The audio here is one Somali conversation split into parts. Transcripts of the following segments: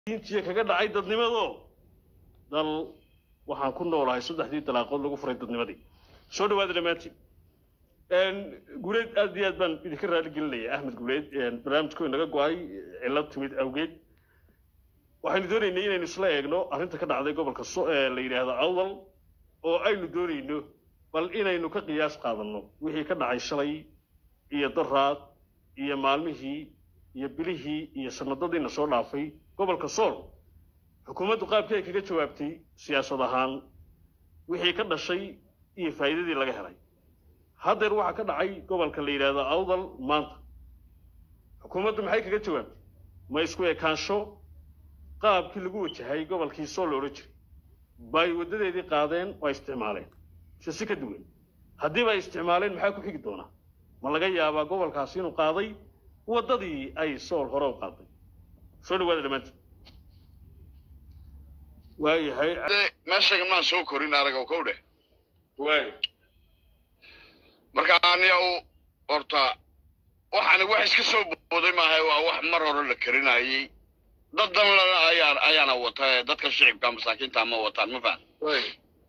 intiya kaga dhacay dadnimado dal waxaan ku noolahay saddexdii dalaaqood lagu furay dadnimadii soo dhawaada dhammaantiin guuleed aad iyo aad baan idinka raali gelinaya axmed guuleed barnaamijku inaga go-ay cilad timid awgeed waxaynu doonaynay inaynu isla eegno arrinta ka dhacday gobolka la yidhaahdo awdal oo aynu doonayno bal inaynu ka qiyaas qaadanno wixii ka dhacay shalay iyo daraad iyo maalmihii iyo bilihii iyo sanadadiina soo dhaafay gobolka sool xukuumaddu qaabkii ay kaga jawaabtay siyaasad ahaan wixii ka dhashay iyo faa'iidadii laga helay haddeer waxaa ka dhacay gobolka la yidhaahdo awdal maanta xukuumaddu maxay kaga jawaabtay ma isku ekaansho qaabkii lagu wajahay gobolkii sool la odhan jiray bay waddadeedii qaadeen oo ay isticmaaleen se si ka duwan haddiiba ay isticmaaleen maxaa ku xigi doonaa ma laga yaabaa gobolkaasi inuu qaaday waddadii ay sool hore u qaaday soo dhawaada dhammaantiin waayahay meeshaga maan soo korin aragow kow dheh waay marka aniga u horta waxaani wax iska soo booday maaha waa wax mar hore la karinayay dad danlana ayaa ayaana wata ee dadka shicibka masaakiinta ma wataan ma fahan waay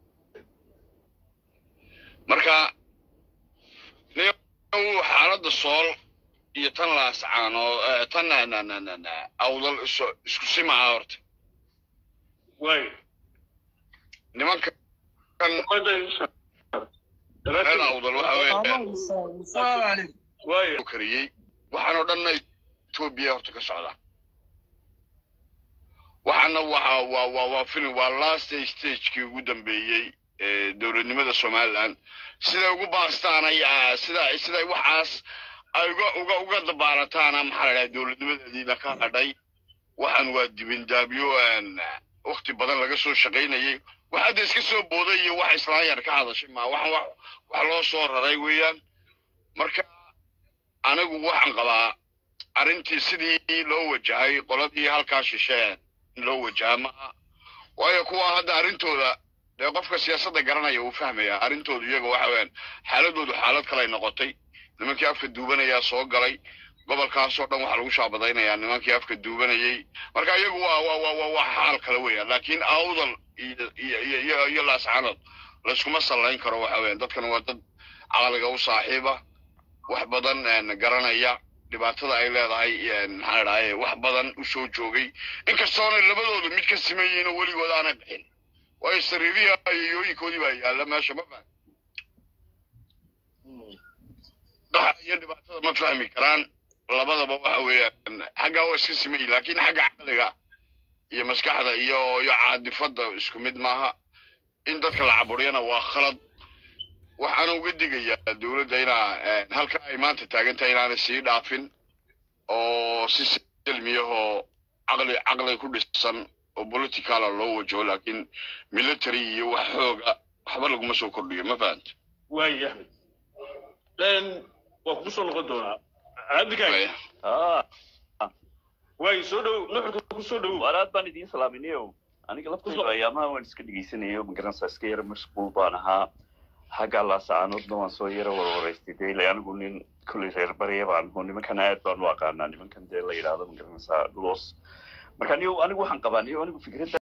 marka niga xaaladda sool iyo tan laascaano tan awdal iso- isku simaha horta waay nimanka reer awdal waxa weeye waay loo kariyey waxaanoo dhanna etoobiya horta ka socda waxaana waxa waa waa waa film waa last stagekii ugu dambeeyey ee dowladnimada somaliland siday ugu baastaan ay ah, sida siday waxaas ay uga uga uga dabaarataana maxaa la dhahay dowladnimadeediina ka hadhay waxaan waa dibindaabyo aan waqti badan laga soo shaqaynayay wax hadda iska soo booday iyo wax islaan yar ka hadashay ma waxaan wax wax loo soo raray weeyaan marka anigu waxaan qabaa arrintii sidii loo wajahay qoladii halkaa shisheen in loo wajaha maaha waayo kuwa hadda arrintooda dee qofka siyaasadda garanaya uu fahmaya arrintoodu iyaga waxa weeyaan xaaladoodu xaalad kalay noqotay nimankii afka duubanayaa soo galay gobolkaasoo dhan waxaa lagu shaabadaynayaa nimankii afka duubanayay marka iyagu waa waa waa waa waa xaal kale weeyaan laakiin awdal iyo iyo iyo iyo iyo laascanood layskuma sallayn karo waxa weeyaan dadkan waa dad caqliga u saaxiiba wax badan een, garanaya dhibaatada ay leedahay een, maxaa la dhahay wax badan u soo joogay inkastoona labadoodu mid ka siman yihiin oo weligood aanay bixin waayo sariirihi iyo yooyinkoodii baa yaalla meesha ma fahmi dhaxa iyo dhibaatada ma fahmi karaan labadaba waxa weeyaan xaggaa waa iska siman yihin laakiin xagga caqliga iyo maskaxda iyo iyo caadifadda isku mid maaha in dadka la caburiyana waa khalad waxaana uga digayaa dowladda inaa eh, halka ay maanta taagan tahay inaanay sii dhaafin oo si silmiyahoo caqli caqli ku dhisan oo politicala loo wajaho laakiin military iyo wax xooga waxba laguma soo kordhiyo ma fahanta waay axmed waa kugu soo noqon doonaa cabdikaag ah waay soo dhow nuxurka ku soo dhowow walaad baan idiin salaaminayo aniga laftayda ayaamaha waan iska dhegeysanayo magaranaysaa iska yara mashquul baan ahaa xagga laasacaanoodna waan soo yara warwaraystay dee ilaa anigu nin kolley reer barya baan aho nimankan aad baan u aqaanaa nimankan dee la yidhaahdo magaranaysaa los marka anigu anigu waxaan qabaa anigu anigu fikradda